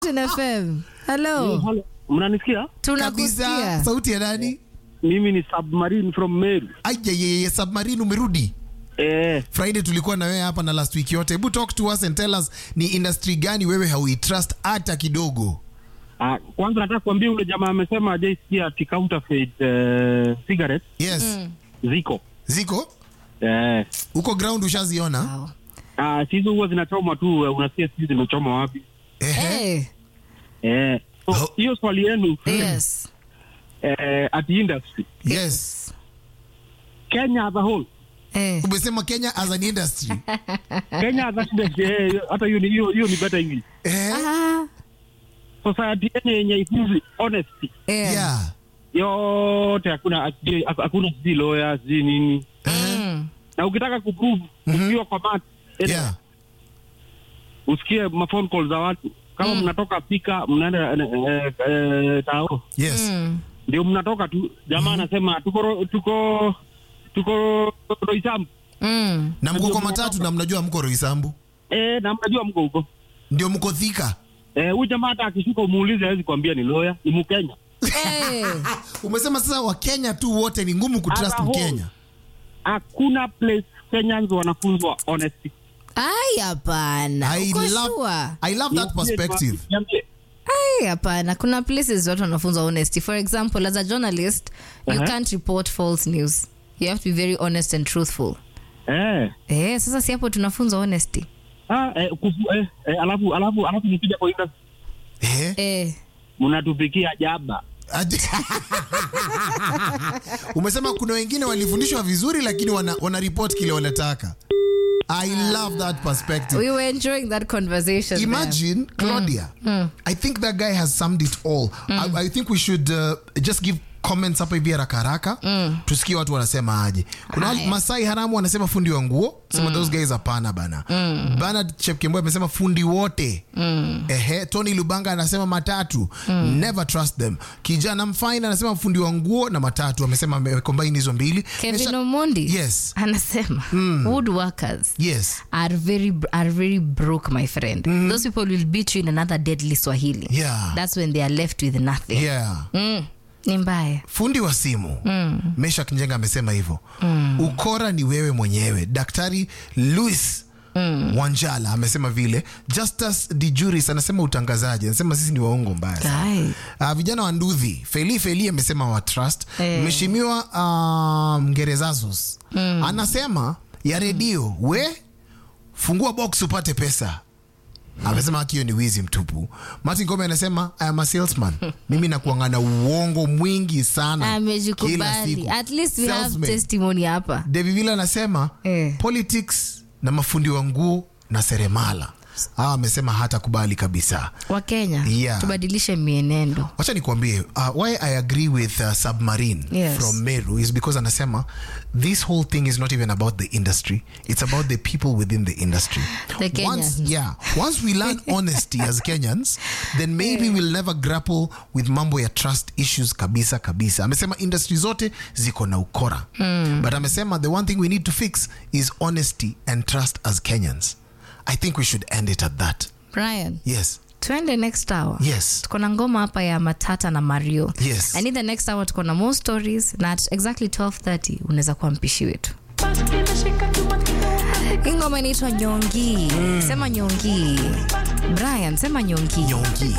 FM. Hello. Halo, mnanisikia? Tunakusikia. kabisa sauti ya nani Mimi ni Submarine from Meru. ayayeye submarine umerudi Eh, friday tulikuwa na wewe hapa na last week yote hebu talk to us and tell us ni industry gani wewe hauitrust hata kidogo ah, kwanza nataka kuambia ule jamaa amesema hajaisikia ati counterfeit eh, cigarette yes ziko. ziko Eh, huko ground ushaziona Wow. ah, si hizo huwa zinachomwa tu, eh, unasikia sisi zimechomwa wapi? Ehe. Hey. Eh, so, Oh. hiyo swali yenu Yes. eh, at industry yes Kenya as a whole Eh. umesema kenya as an industry Kenya as a industry eh, hata hiyo ni hiyo hiyo ni better English. eh? Ah. Society yenye yenye ifunzi honesty Eh. yeah yote hakuna hakuna sijui lawyer sijui nini Mm. na ukitaka kuprove ukiwa kwa mat yeah usikie mafone call za watu kama mnatoka pika mnaenda eh, eh, tao yes Mm. ndio mnatoka tu jamaa anasema tuko ro- tuko tuko roisambu Mm. na mko kwa matatu na mnajua mko roisambu eh, na mnajua mko huko ndio mko thika eh, huyu jamaa hata akishuka umuulize hawezi kuambia ni lawyer ni mkenya Eh. umesema sasa wakenya tu wote ni ngumu kutrust As a whole. mkenya hakuna place Kenyans wanafunzwa honesty Ai, hapana. I Uko love, sure? I love that perspective Niambie. Ai, hapana. Kuna places watu wanafunza honesty. For example, as a journalist, you Uh-huh. can't report false news. You have to be very honest and truthful. eh Eh, sasa si hapo tunafunza honesty. ah eh, kufu, eh, eh, alafu alafu alafu nikija kwa industry eh? Eh. mnatupikia jaba Ati- umesema kuna wengine walifundishwa vizuri lakini wana, wana report kile wanataka i love that perspective We were enjoying that conversation. there. imagine claudia i think that guy has summed it all I, i think we should uh, just give comments hapa hivi haraka haraka tusikie watu wanasema aje kuna wale- Haya. masai haramu wanasema fundi wa nguo sema those guys hapana bana bernard chepkembo amesema fundi wote ehe tony lubanga anasema matatu never trust them kijana mfaina anasema fundi wa nguo na matatu amesema amecombine hizo mbili Kevin Mesha- Omondi Yes. anasema woodworkers yes are very are very broke my friend those people will beat you in another deadly swahili Yeah. that's when they are left with nothing yeah mm. ni mbaya fundi wa simu mm. meshak njenga amesema hivyo mm. ukora ni wewe mwenyewe daktari louis Mm. wanjala amesema vile justus dijuris anasema utangazaji anasema sisi ni waongo mbaya sana. Ai. Uh, vijana wa ndudhi feli feli amesema wa trust Eh. mheshimiwa uh, mgerezazus mm. anasema ya redio we fungua box upate pesa amesema haki hiyo ni wizi mtupu martin gome anasema I am a salesman mimi nakuangana uongo mwingi sana kila amejikubali siku at least we have Salesman. testimony hapa David Villa anasema Eh. politics na mafundi wa nguo na seremala hawa amesema hata kubali kabisa wakenya Yeah. tubadilishe mienendo wacha nikuambie uh, why i agree with uh, submarine Yes. from meru is because anasema this whole thing is not even about the industry it's about the people within the industry The once, Kenyans. yeah once we learn honesty as kenyans then maybe we'll never grapple with mambo ya trust issues kabisa kabisa amesema industry zote ziko na ukora but amesema the one thing we need to fix is honesty and trust as kenyans i think we should end it at that brian yes tuende next hour yes tuko na ngoma hapa ya matata na mario Yes. i need the next hour tuko na more stories na at exactly 1230 unaweza kuwa mpishi wetu hii ngoma inaitwa nyongi sema nyongi brian sema nyongi nyongi